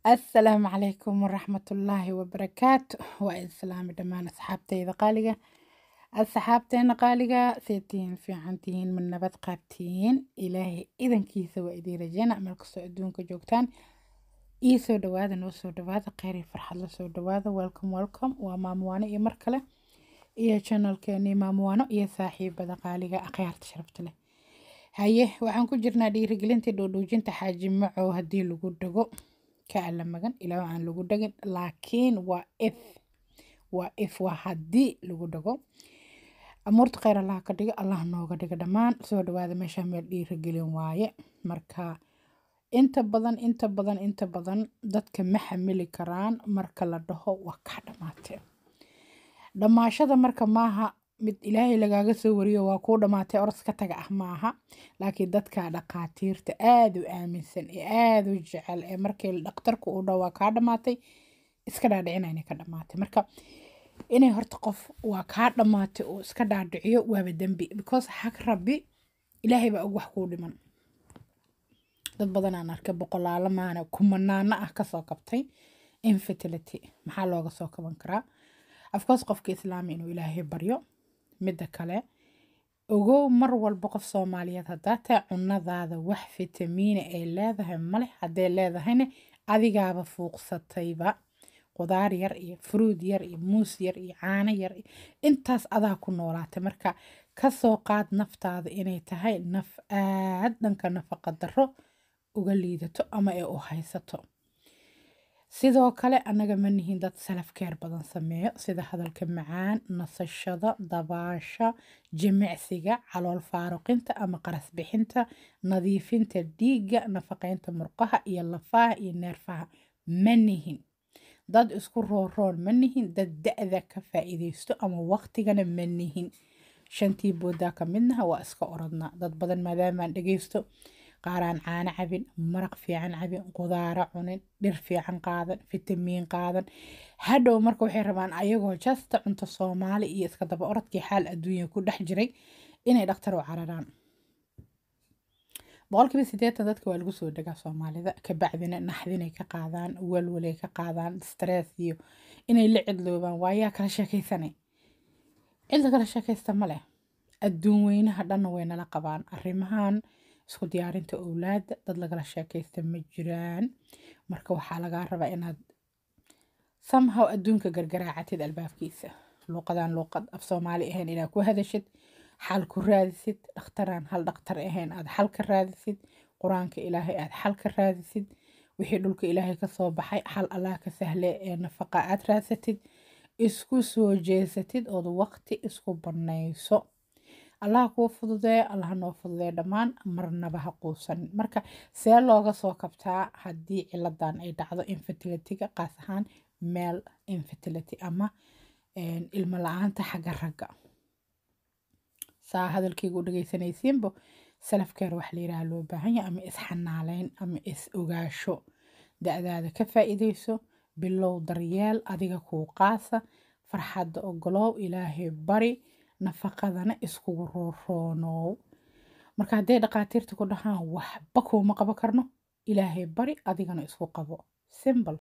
asalaamu calaykum waraxmatullaahi wabarakaatu waa islaami dhammaan asxaabteyda qaaliga asxaabteena qaaliga seetihiin fiicantihiin ma nabad qaabtihiin ilaahay idankiisa waa idiin rajeyna meel kastoo adduunka joogtaan ii soo dhawaada noo soo dhawaada kheyr iyo farxad la soo dhawaada welcome welcome waa maamuwaano iyo mar kale iyo channelkeeni maamuwaano iyo saaxiibada qaaliga akhyaarta sharafta leh haye waxaan ku jirnaa dhiirigelintii dhoodhoojinta xaaji macow haddii lagu dhago ka alla magan ilaa aan lagu dhagin laakiin waa if waa if waa haddii lagu dhago amuurta kheyr allah ka dhigo allah nooga dhigo dhammaan soo dhawaada meesha meel dhiirigelin waaye marka inta badan inta badan inta badan dadka ma xamili karaan marka la dhaho waa kaa dhamaatee dhammaashada marka maaha mid ilaahay lagaaga soo wariyo waa kuu dhammaatay oros ka taga ah maaha laakiin dadka dhaqaatiirta aada u aaminsan ee aada u jecel ee markii dhakhtarku uu dhaho waa kaa dhammaatay iska dhaadhicina inay ka dhammaatay marka inay horta qof waa kaa dhammaatay oo iska dhaadhiciyo waaba dembi because xag rabbi ilaahay baa og wax kuu dhiman dad badan aan arkay boqolaalo maana kumanaano ah kasoo kabtay infertility maxaa looga soo kaban karaa afcourse qofka islaami inuu ilaahay baryo midda kale ogow mar walba qof soomaaliyeed haddaa tahay cunadaada wax fitamiina ay leedahay male hadday leedahayna adigaaba fuuqsatayba qudaar yar iyo fruud yar iyo muus yar iyo caano yar intaas adaa ku noolaatay marka kasoo qaad naftaada inay tahay naf aad dhanka nafaqa darro uga liidato ama ay u haysato sidoo kale annaga ma nihin dad salafkeer badan sameeyo sida hadalka macaan nasashada dabaasha jimicsiga calool faaruqinta ama qaras bixinta nadiifinta dhiigga nafaqeynta murqaha iyo lafaha iyo neerfaha ma nihin dad isku rooroon ma nihin dad da-da ka faa'iideysto ama waqtigana ma nihin shantii boodaa ka midnaha waa iska orodnaa dad badan maadaamaan dhegeysto qaaraan caano cabin maraq fiican cabin qudaaro cunin dhir fiican qaadan fitamiin qaadan hadhow marka waxay rabaan ayagoo jasta cunto soomaali iyo iska daba orodkii xaal adduunya ku dhex jiray inay dhakhtar u cararaan boqolkiiba siddeetan dadka waa lagu soo degaa soomaalida kabacdina naxdinay ka qaadaan walwalay ka qaadaan stress iyo inay la cidloobaan waayaa kala sheekaysanay cidla kala sheekaysta ma leh adduun weynaha dhanna way nala qabaan arrimahan isku diyaarinta owlaada dad lagala sheekaysta ma jiraan marka waxaa lagaa rabaa inaad somehow adduunka gargaraacatid albaabkiisa luuqadaan luuqad af soomaali ahayn inaad ku hadashid xal ku raadisid dhakhtaraan hal dhakhtar ahayn aad xal ka raadisid qur-aanka ilaahay aad xal ka raadisid wixii dhulka ilaahay kasoo baxay xal allah ka sahle ee nafaqa aad raadsatid isku soo jeesatid ood waqti isku banayso allah kuu fududee allah noo fududee dhammaan marnaba ha quusanin marka see looga soo kabtaa haddii ciladan ay dhacdo infertilityga qaas ahaan male infertility ama ilmo la-aanta xagga ragga saa hadalkayga u dhegeysanaysiinbo salafkeer wax la yidhaha loo baahan yahay ama isxanaaleyn ama is ogaasho da-daada ka faa'iideyso bilow daryeel adiga kuu qaasa farxadda ogolow ilaahay bari nafaqadana iskugu rooroonow marka hadday dhaqaatiirta ku dhahaan waxba kuuma qabo karno ilaahay bari adigana isku qabo simbal